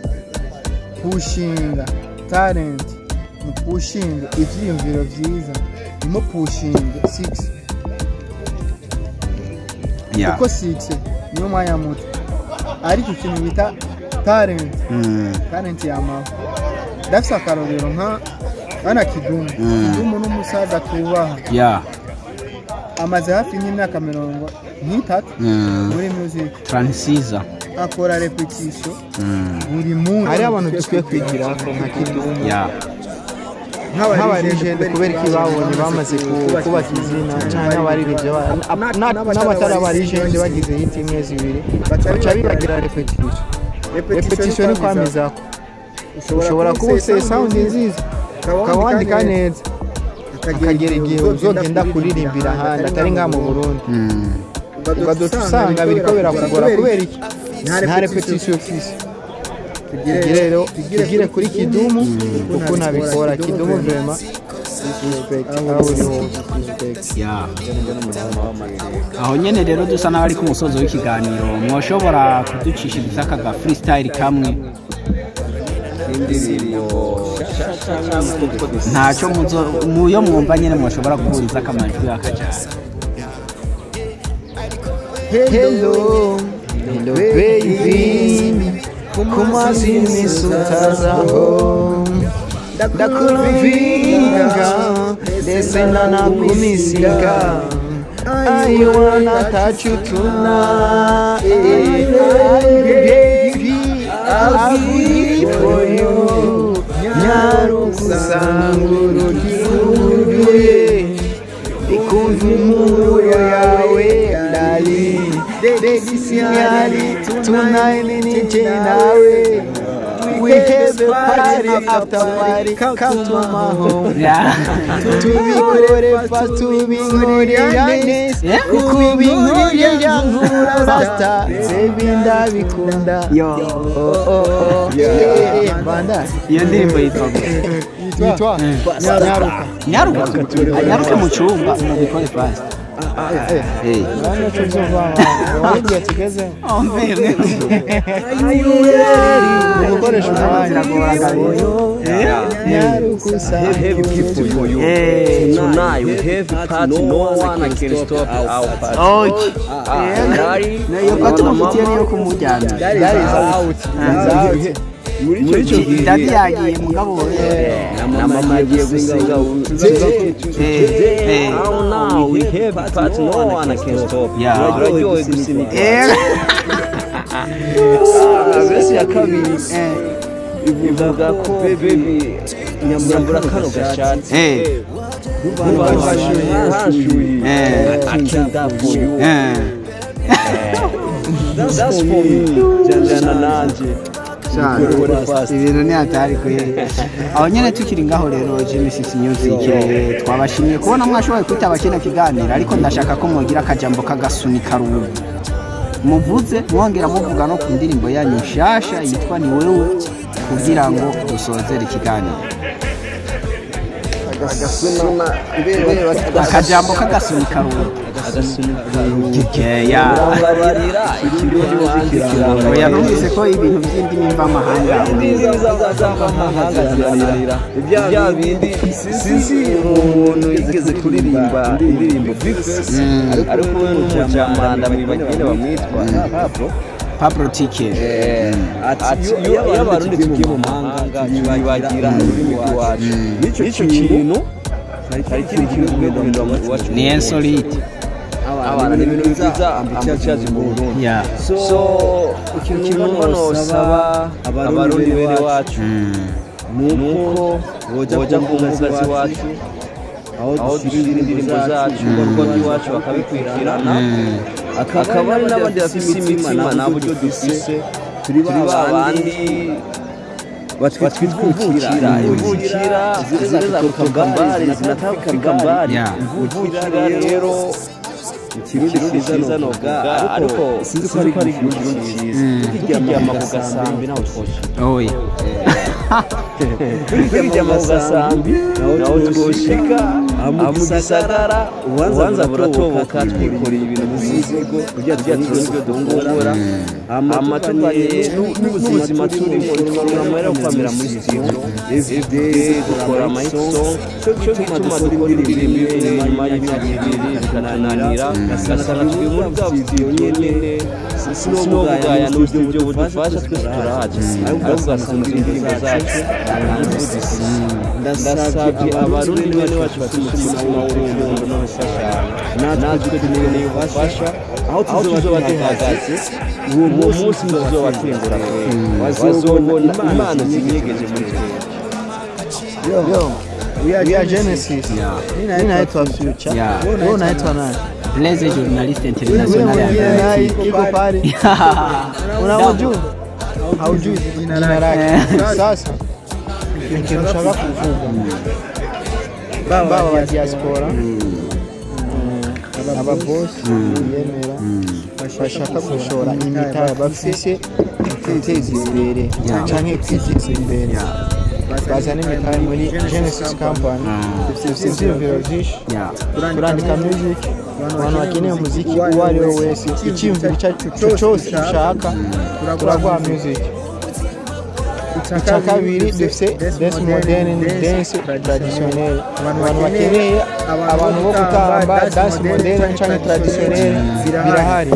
pushinga talenti mupushinge ibyiyumviro byiza nimupushinge sigisi ya kuko sigisi niyo mwanya muto ariko ikintu bita talenti Mm. talenti yamaho ndafise akarorero nka bana kidumu Mm. kidumu n'umusaza tubaha ya amaze hafi y'imyaka mirongo nk'itatu Mm. muri music transiza akora repetition Mm. buri munsi hari abantu dukwiye kwigira nka kidumu ya nk'abaririmbyi kubera iki babonye bamaze ku- kubaka izina cyangwa n'abaririmbyi ba- na- na- n'abatari abaririmbyi bagize hiti imwe zibiri baca bibagira repetition repetition ni kwamizako ushobora kuba ufite sound nziza ukaba wandika neza akagera igihe uzogenda kuririmbira ahandi atari ngaha mu burundi Mm. ugaduta usanga biriko birakugora kubera iki nta repetition ufise tugire rero tugire kuri kidumu kuko nabikora kidumu vrema respect aho uri hose respect ya aho nyene rero dusa n'abari ku musozo w'ikiganiro mwoshobora kuducishiriza aka ga freestyle kamwe indirimbo ntacyo muzo muyo mwumva nyene mwoshobora guhuriza akamajwi akajana hello hello baby kumazi nisutazaho ndakuvinga ndetse nanakumisiga I wanna touch you tonight baby I'll give for you nyarukusanguro gihuruye ikumva impumuro yawe dali dedisiyari tunayini nije nawe we have a party after party come to my home Yeah. tubikore fa tubinkorera neza Yeah. kubinkorera nkura rasta baby ndabikunda Yo. oh oh oh yeah yeah banda iyo ndirimbo yitwa gute? yitwa nyaruka nyaruka nyaruka mu cyumba mubikore fast Eh. bana tuzova waligiye tugeze Oh, mbere. gukoresha umwanya nyaruka usa Heavy gift for you. Eh. Tonight we have a party. No one can stop our party. Okay. Ah, Dari, iyo gato mufitiye niyo kumujyana that is out is out muri icyo gihe dadi yagiye mugabo na mama agiye gusiga Eh. Now now we have a party. No one can stop. Yeah. Uraryohe gusinika. Eh. Verse ya kabiri ivuga ko baby nyambura kano gashati Eh. hashuye Eh. I can die for you Eh. that's for me jana nanje ibintu ni hatari kwe aho nyine tukiri ngaho rero genesis music eh, twabashimiye kubona mwashoboye kwitaba kino kiganiro ariko ndashaka ko mwogira akajambo k'agasunika rubu muvuze mwongera muvuga no ku ndirimbo yanyu nshasha yitwa ni wewe kugira ngo dusozere ikiganiro akajambo k'agasunika rubu Yeah. babarira ikirundi wanjye kirangwa oya numvise ko ibintu by'indimi mvamahanga bya bindi sinzi umuntu yigeze kuririmba indirimbo bifesi ariko we n'umujamanda mwibagire bamwitwa pablo pablo tike ati iyo iyo abarundi tugiye mu mahanga tubibagira ururimi rw'iwacu n'icyo kintu hari ikindi kintu tugomba guhindura mu iwacu ni insolite abana ni ibintu byiza ambitiyazi mu burundi ya so ikintu numva nosaba abarundi bene wacu nuko boja ku mugazi wacu aho dushyira indirimbo zacu ibikorwa by'iwacu bakabikurikirana akaba ari n'abandi bafite imitima nta buryo dufise turi ba bandi batwitwikira imvukira zireza kutoka mbali zinatafika mbali Yeah. imvukira rero ikirundi cyiza novuga ariko sinzi ko ari ikirundi cyiza tukiryama ku gasambi naho twoshika oya tukiryama ku gasambi naho twoshika mu gisagara ubanza buratoboka twikoreye ibintu mu mizigo kugira turonke ibyo dufungura amatunganye n'ubuzima turimo tukaronka amahera yo kwamira muri studio everyday dukora amayisong cyo gituma dukora indirimbo imwe nyuma y'imyaka ibiri bikananira ugasanga turi muri bwa video nyene sinobugaya n'uburyo buryo budufasha twese turahaje ariko ugasanga indirimbo zacu ntanzudisi ndasabye abarundi bene wacu bafite umutima w'urukundo n'ubufashanya natwe dukeneye ubufasha aho tuzoba duhagaze uwo munsi tuzoba twengura bazobona imana zinyegeje muri twe yo we are, we are genesis mimi naitwa future Yeah. wewe unaitwa nani blaze journalist wewe international mwingine ya naye iko pale unamjua haujui jina lake sasa ikintu ushaka kuvuga baba wa diaspora ababosi biyemera bashaka gushora imitaya bafise kwiteza imbere canke kwiteza imbere bazana imitaya muri genesis company dufise ivyiyumviro vyinshi Yeah. turandika music abantu bakeneye umuziki uwo ari we wese icyiyumviro icyo ari cyo cyose ushaka turaguha music icya kabiri dufite dance moderne dance traditionnel abantu bakeneye abantu bo gutamba dance moderne cyangwa traditionnel birahari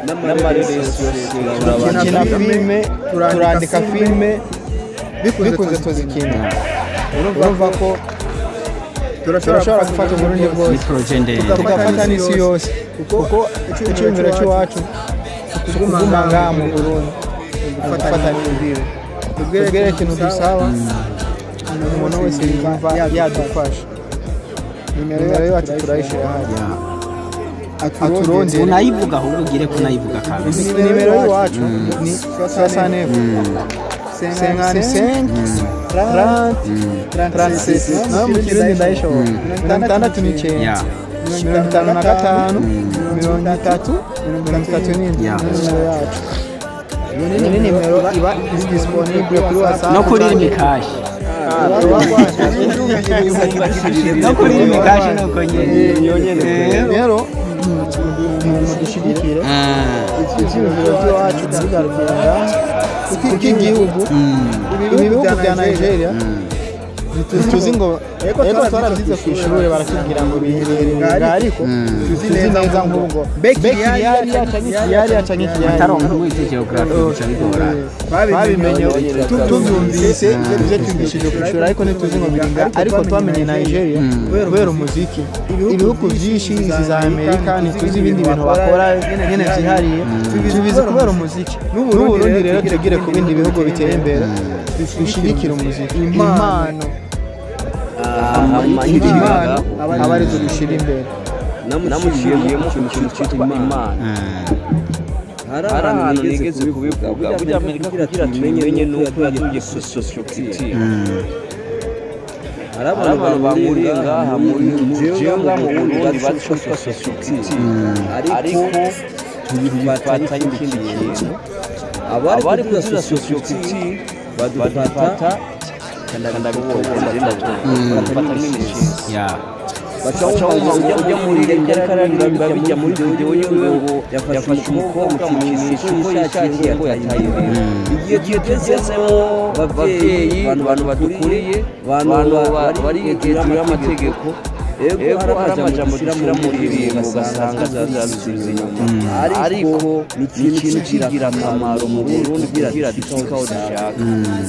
dukina filime turandika filime bikunze tuzikina urumva ko turashobora gufata uburundi ni bwose projet ndende tugafata n'isi yose kuko icyumviro cy'iwacu kuguma ngaha mu burundi gufata n'imbibe tubwire ikintu dusaba umuntu wese yumva yadufasha nimero yacu turayishyira hano aturondere unayivuga ahubwo ugire ko unayivuga kandi nimero y'iwacu ni sasa nefu 55 30 36 nawe mu kirundi ndayishobora mirongo itandatu n'icyenda ya mirongo itanu na gatanu mirongo itatu mirongo itatu n'indwi Yeah. nimero yacu iyo ni nimero iba iri disponible kuri whatsapp no kuri imikashi no kuri imikashi nuko nyene rero mudushyigikire ibyiyumviro by'iwacu tubigarukira kuko igihugu ibi bihugu bya nigeria tuzi ngo ego twarabyize ku ishuri baratubwira ngo biherereye ariko tuzi neza nk'ubwo bekiri yari yacanye ikiyari yacanye ikiyari ataronka mwite geography bica bigora babimenye tu- tubyumvise ibyo twigishije ku ishuri ariko ntituzi ngo biringa ariko twamenye nigeria kubera umuziki ibihugu byinshi izi za amerika ntituzi ibindi bintu bakora nyine byihariye tubizi kubera umuziki n'uburundi rero tugire ku bindi bihugu biteye imbere dushyigikire umuziki impano impano aba arizo dushyira imbere namushyiriyemo ikintu cyitwa imana hari ahantu nigeze kubivuga burya amerika kugira tumenye nuko yatuye kuri sosiyete hari abantu bahuriye ngaha muri jewe ngaha mu burundi batwa sosiyete ariko tuyifatanya ikindi kintu abari kuri sosiyete badufata badufata nk'imishinga ya bacamo ujya muri leta kararirimba bijya muri video yiwe ngo yafashe umukobwa mu kinisho ko yishakiye ngo yataye ibintu igihe tugezemo babyeyi abantu badukuriye abantu bari hejuru y'amategeko ego hari amajambo dushyira mu ndirimbo ugasanga zazuze inyuma ariko ni ikintu kigira akamaro mu burundi kugira dushike aho dushaka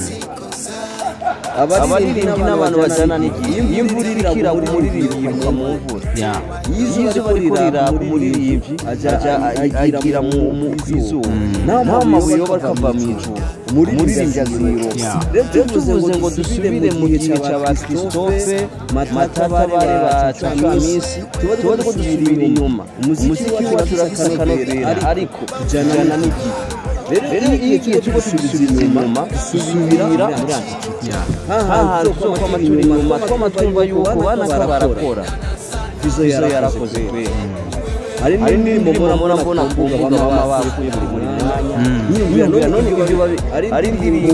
abaririmbyi n'abantu bajyana n'igihe iyo imvura iriko iragwa umuririmbyi yimuka mu mvura ya iyo izuba riko riraka umuririmbyi ajya agira mu izuba naho amabuye yoba akava mu ijuru umuririmbyi aziroba Yeah. rero tuvuze ngo dusubire mu gihe cya ba christophe matabare ba camisi tuba tuba dusubira inyuma umuziki wacu urakanovera ariko tujyana n'igihe rero iyo igihe cyo gusubira inyuma dusubira muri antikiti ya hahantu zo kwa maturi inyuma tw'amatumba y'uko bana ko barakora izo yarakoze kubera hari n'indirimbo mbona mbona mbona ku mbuga baba bakuye buri muri mwanya nyiyumvira none ibyo babi- ari indirimbo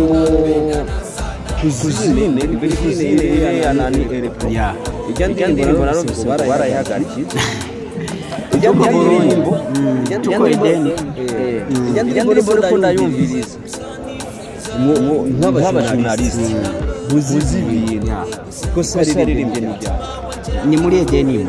kuzine kuzine ya nani elepro ya ijya ndirimbo naro gusa barayihagarikiye ijya ndirimbo ijya Tuko ideni. eh, ijya ndirimbo ariko ndayumviriza nk'abajurnaliste buzi ibintu ya kosa riririmbye n'ibyaha ni muri edeni imwe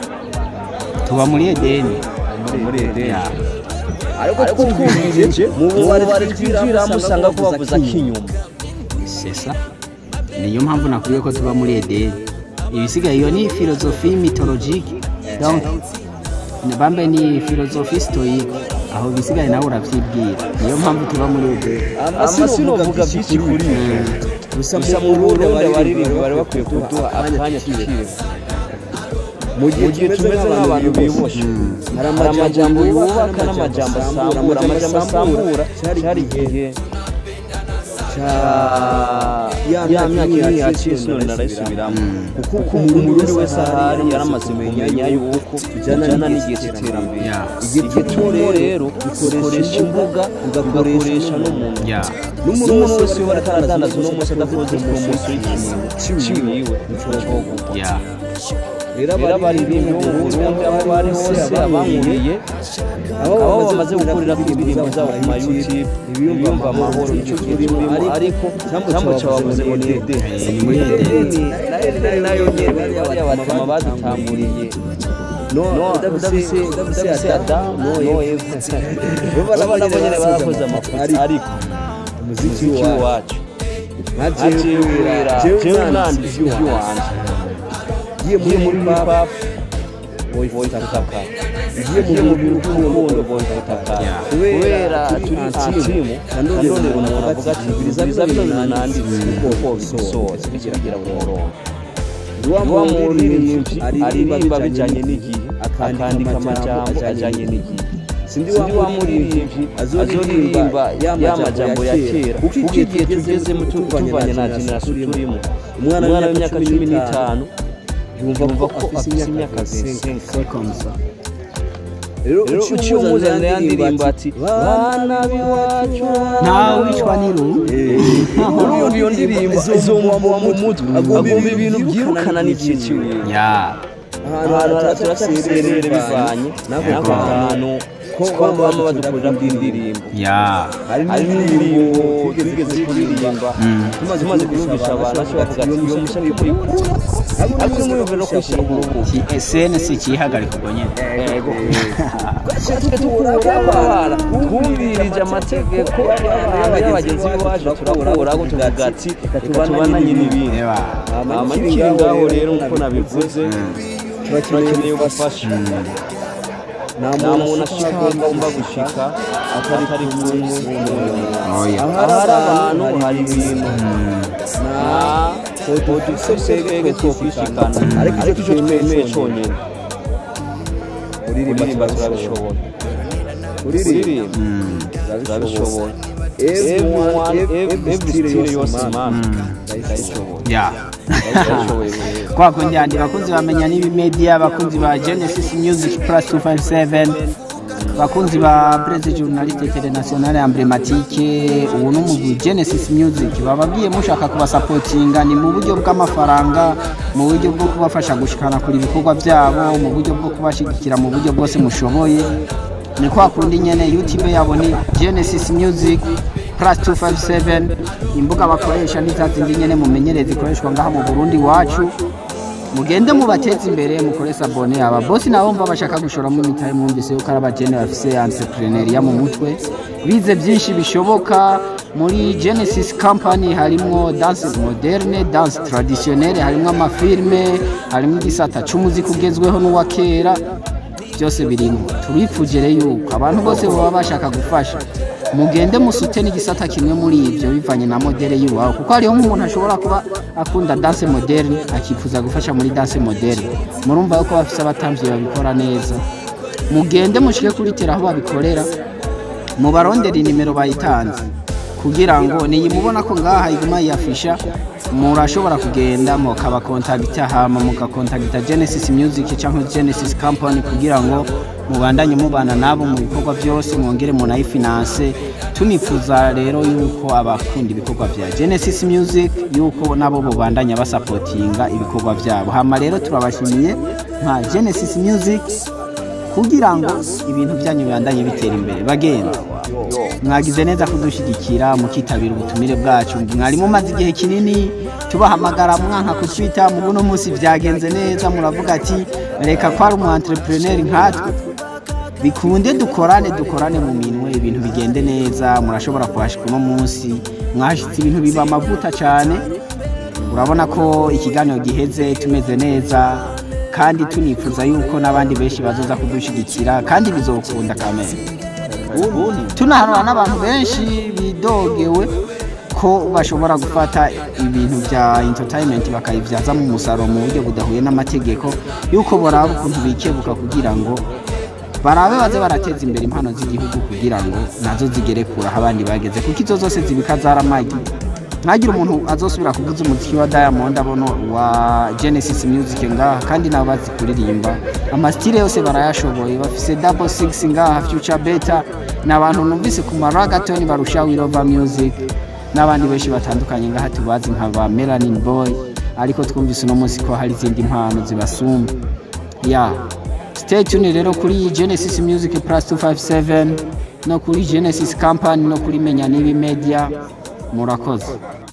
tuba muri edeni muri edeni ya ariko twumvise mu bubari twinjiramo usanga ko bavuza k'inyuma sesa niyo mpamvu nakubwiye ko tuba muri edeni ibisigaye iyo ni filozofi mitologike donc bambe ni filozofi stoike aho bisigaye nawe urabyibwira niyo mpamvu tuba muri edeni amasino avuga byinshi kuri ibyo gusa mu burundi abaririmbi bari bakwiye kuduha akanya tukireba mu gihe tumeze nk'abantu biboshe hari amajambo yubaka n'amajambo asambura amajambo asambura cyari igihe cya ya myaka iri hasi none narayisubiramo kuko umurundi wese ahari yaramaze kumenya yuko tujyana n'igihe cy'iterambere ya igihe turimo rero ukoresha imbuga ugakoresha n'umuntu ya n'umuntu wese uba ariko aradandaza uno munsi adakoze poromosiyo y'ikintu ciwiwe nico gukwa ya rero abaririmbyi bo mu burundi aho bari hose abankuriye aho bamaze gukurira ku indirimbo zabo ku ma youtube ibiyumva amahoro nicyo turimo ariko cyambo cyabavuze ngo ni edeni ni muri edeni edeni nayo nyene bariya batama badutamburiye no udafise udafise adamu no eva bo nabo nyene barakoze amakosa ariko umuziki wacu nkajewe jewe nanditse iby'iwanje ngiye muri pap boyfutaka ngiye mu by'urukundo boyfutaka kubera turi antimu kandondera umuntu avuga ati biriza bino nanditse kuko bisoza bigira mu murongo wa muririmbyi aririmba bijyanye n'igihe akandika amajambo ajyanye n'igihe sindi wa muririmbyi azoririmba ya majambo ya kera kuko igihe tugezemo tuvanye na generasiyo turimo umwana w'imyaka cumi n'itanu yumva ko afite imyaka zenga rero uciye umuzanira ya ndirimbo ati bana b'iwacu ntawe wicwa n'irungu urumva iyo ndirimbo izumva mu mutwe agomba ibintu byirukana n'igihe kiwe ya ahantu hataraserere bivanye n'ako kantu ko baba badukorera indirimbo ya hari n'indirimbo twigeze kuririmba tumaze kuyumvisha abantu bashobora kuvuga ati iyo mushya kuyikura ariko mwumve no kwishyira ku rukuta snc kiyihagarika ubwo nyine yego turabara twumvirije amategeko y'abagenzi b'iwacu turakuraho tuvuga ati reka tubananye n'ibindi Eba. amakiri ngaho rero nk'uko nabivuze turakeneye ubufasha nta muntu ashaka agomba gushika atari atari kumwe Oya. ahari abantu hari ibintu nta tudusesege two kwishikana ariko icyo twemeye cyonyine kuririmba turabishobora kuririmba turabishobora everyone every style yose man turayishobora ya turayishoboye kwa kundi handi bakunzi bamenya n'ibi media bakunzi ba genesis music plus 257 bakunzi ba presse journaliste internationale emblematique ubu ni umugwi genesis music bababwiye mushaka kubasapotinga ni mu buryo bw'amafaranga mu buryo bwo kubafasha gushikana kuri ibikorwa byabo mu buryo bwo kubashigikira mu buryo bwose mushoboye ni kwa kundi nyene youtube yabo ni genesis music plus 257 imbuga bakoresha ni za zindi nyene mumenyereye zikoreshwa ngaha mu burundi wacu mugende mubateze imbere mukore sabone aba bosi nabo mva bashaka gushoramo imitahe mwumvise yuko ari abagene bafise entrepreneuria mu mutwe bize byinshi bishoboka muri genesis company harimwo dance moderne dance traditionnelle harimwo amafilme harimwo igisata c'umuziki ugezweho n'uwa kera byose birimo turifugire yuko abantu bose baba bashaka gufasha mugende musute n'igisata kimwe muri ibyo bivanye na modere y'iwabo kuko hariho nk'umuntu ashobora kuba akunda danse moderne akifuza gufasha muri danse moderne murumva yuko bafise abatambyi babikora neza mugende mushike kuri tera aho babikorera mubarondere inimero bayitanze kugira ngo niyimubona ko ngaha iguma yiyafisha murashobora kugenda mukabakontagita hama mugakontagita genesis music cyangwa genesis company kugira ngo mubandanye mubana nabo mu bikorwa byose mwongere munayifinanse tunifuza rero yuko abakunda ibikorwa bya genesis music yuko nabo bubandanya basapotinga ibikorwa byabo hama rero turabashimiye nka genesis music kugira ngo ibintu byanyu bibandanye bitera imbere bagenda mwagize neza kudushyigikira mukitabira ubutumire bwacu mwari mumaze igihe kinini tubahamagara mwanka ku twitter mu buno munsi byagenze neza muravuga ati reka ko ari umu entrepreneur nkatwe bikunde dukorane dukorane mu minwe ibintu bigende neza murashobora kuhashika uno munsi mwahashitse ibintu biba amavuta cyane urabona ko ikiganiro giheze tumeze neza kandi tunifuza yuko n'abandi benshi bazoza kudushyigikira kandi bizokunda kamere tunahanura n'abantu benshi bidogewe ko bashobora gufata ibintu bya entertainment bakayibyazamo umusaruro mu buryo budahuye n'amategeko yuko boraba ukuntu bikebuka kugira ngo barabe baze barateza imbere impano z'igihugu kugira ngo nazo zigere kure aho abandi bageze kuko izo zose zibika zaramagi ntagire umuntu azosubira kuvuza umuziki wa diamond abono wa genesis music ngaha kandi nabo bazi kuririmba amasitire yose barayashoboye bafise double six ngaha future beta ni abantu numvise ku maragatoni barusha wirova music n'abandi benshi batandukanye ngaha tubazi nka ba melanin boy ariko twumvise uno munsi ko hari izindi mpano zibasumba ya stay tuned rero kuri genesis music plus 257 no kuri genesis company no kuri menya n'ibi media murakoze